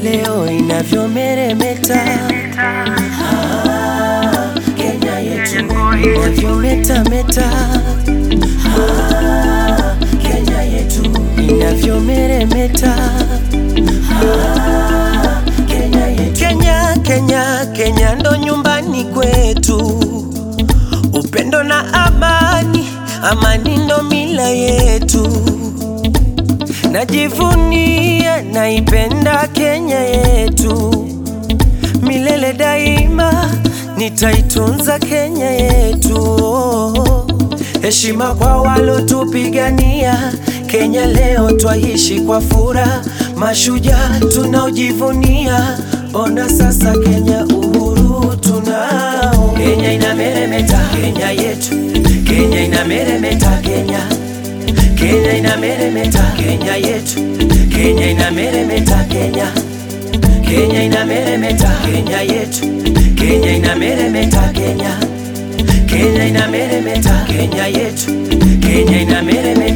leo inavyomeremeta, ah, Kenya yetu inavyometameta, ah, Kenya yetu inavyomeremeta, ah, Kenya yetu. Kenya, Kenya, Kenya ndo nyumbani kwetu, upendo na amani, amani ndo mila yetu. Najivunia, naipenda Kenya yetu milele daima, nitaitunza Kenya yetu. Heshima kwa walotupigania Kenya, leo twaishi kwa furaha, mashujaa tunaojivunia. Ona sasa Kenya, uhuru tunao. Kenya inameremeta, Kenya yetu, Kenya inameremeta, Kenya Kenya inameremeta, Kenya yetu, Kenya inameremeta, Kenya Kenya inameremeta, Kenya yetu, Kenya inameremeta, Kenya Kenya inameremeta, Kenya yetu, Kenya inameremeta